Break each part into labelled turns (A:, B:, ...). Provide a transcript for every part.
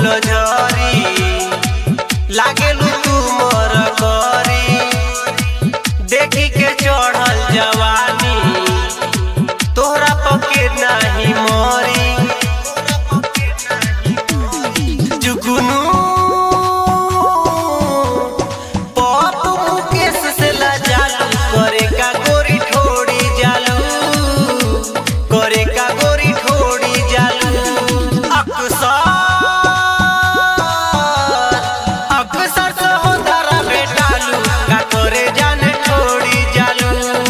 A: फूल झरी लागेलू तू मोर करी देखी के चढ़ल जवानी तोहरा पके नाही मोरी जुगनू पप मुकेश से लाजालू करे का गोरी ठोड़ी जालू करे का गोरी ठोड़ी जालू अक्सर अक्सर सहोदरा बेटालू का करे जाने ठोड़ी जालू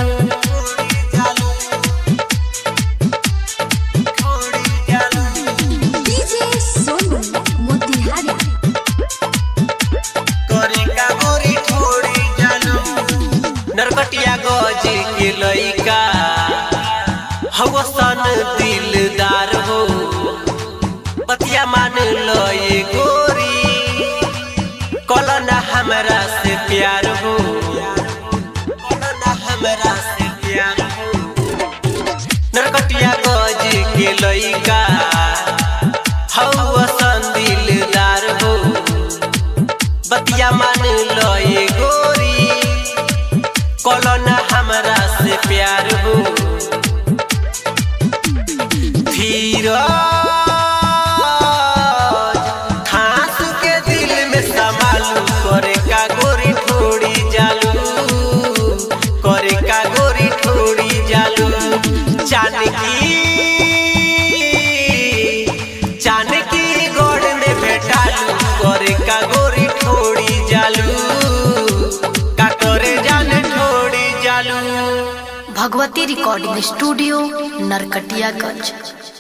A: ठोड़ी जालू
B: डीजे सोनू मोतिहारी
A: करे का गोरी ठोड़ी जालू नरकटिया गज के लइका हवसन दिलदार हो बतिया मान लो ये गोरी कलना हमरा से प्यार हो कलना हमरा से प्यार हो नरकटिया गज के लइका हवसन दिलदार हो बतिया मान लो ये गोरी कलना हमरा से प्यार हो धीरज खास के दिल में संभालू करे का गोरी ठोड़ी जालू करे का गोरी ठोड़ी जालू जानकी जानकी गोड़ में भेटालू करे का गोरी ठोड़ी जालू का करे जाने ठोड़ी जालू
B: भगवती रिकॉर्डिंग स्टूडियो नरकटियागंज